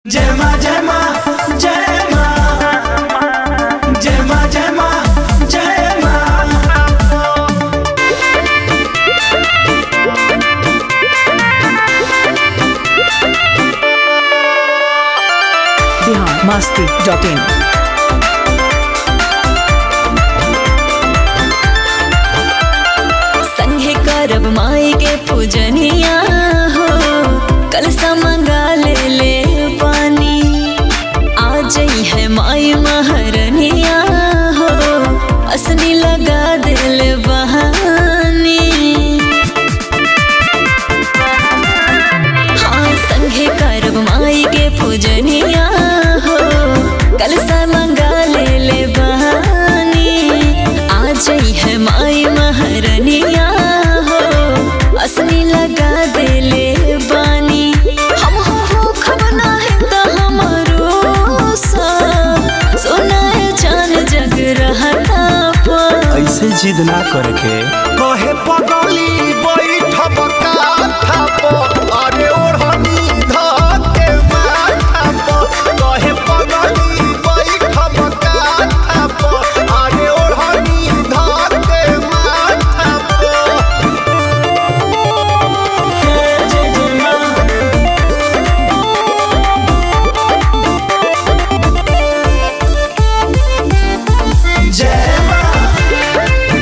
जय माँ जय माँ जय माँ जय माँ जय माँ जय माँ बिहार मस्ती डॉट इन संघे करब माई के पूजनिया हो कलसा मंगा ले ले पानी आ जई है माई महरनिया हो असनी लगा दिल बहानी हाँ संघे करब माई के पूजनिया हो कलसा मंगा ले ले बहानी आ जई है माई महरनिया हो असनी लगा दे ले बानी हम हो हो खबना है त हमरो सा सुनाए जान जग रहता पर ऐसे जिद ना करके कहे पगली बैठब काथा पर अरे ओढ़नी धके माथा पर कहे पगली बैठब काथा पर अरे ओढ़नी धके माथा पर जय जय माँ जय माँ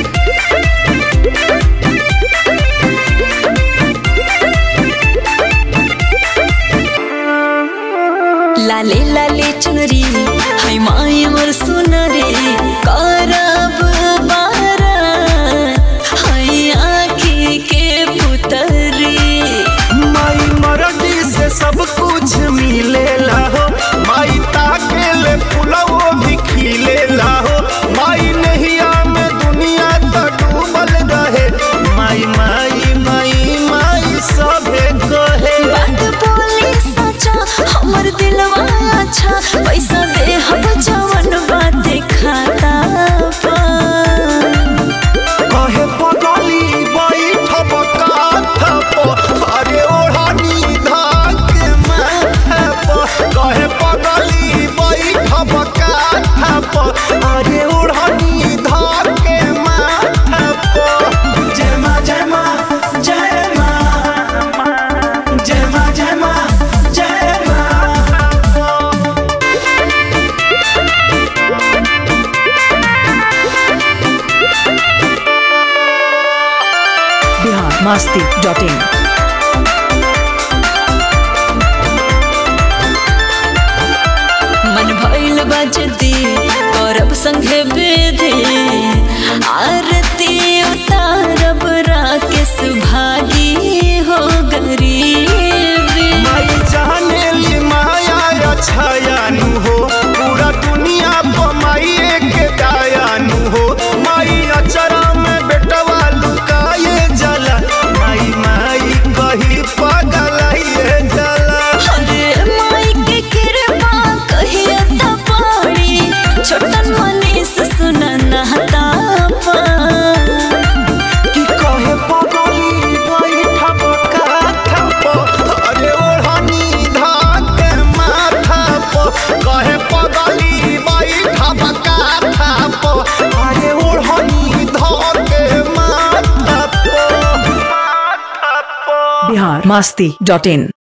लाले लाले चुनरी है माई मोर सुनरी करब बारा है आँखी के पुतरी माई मरडी से सब कुछ मिलेला हो माई ताके ले पुलवो भी खिलेला हो माई नहिया में दुनिया तो डूबल रहे माई माई माई माई सभे कहे बात बोली सचा हमर दिलवा अच्छा पैसा दे हम जवन बात खाता पा कहे पगली बैठब काथा पर अरे ओढ़नी धाके माथा पर कहे पगली बैठब काथा पर अरे ओढ़नी धाके माथा पर जय माँ जय माँ जय माँ जय माँ जय माँ जय माँ बिहार मस्ती डॉट इन मन भइल बजती करब संगे बेधे आरती उतारब राकेश भागी हो गरीबी माई जाने ली माया छायानु हो पूरा दुनिया पर माई के दायानु हो माई अचरा में बेटवा लुकाए जला माई माई कही पगलाइए जला अरे माई के कृपा कहिया त पाड़ी छोटन मनीष सुन नहता पा कि कहे पगली बैठब काथा पर अरे ओढ़नी धाके माथा पर कहे पगली बैठब काथा पर अरे ओढ़नी धाके माथा पर माथा पर बिहार मस्ती डॉट इन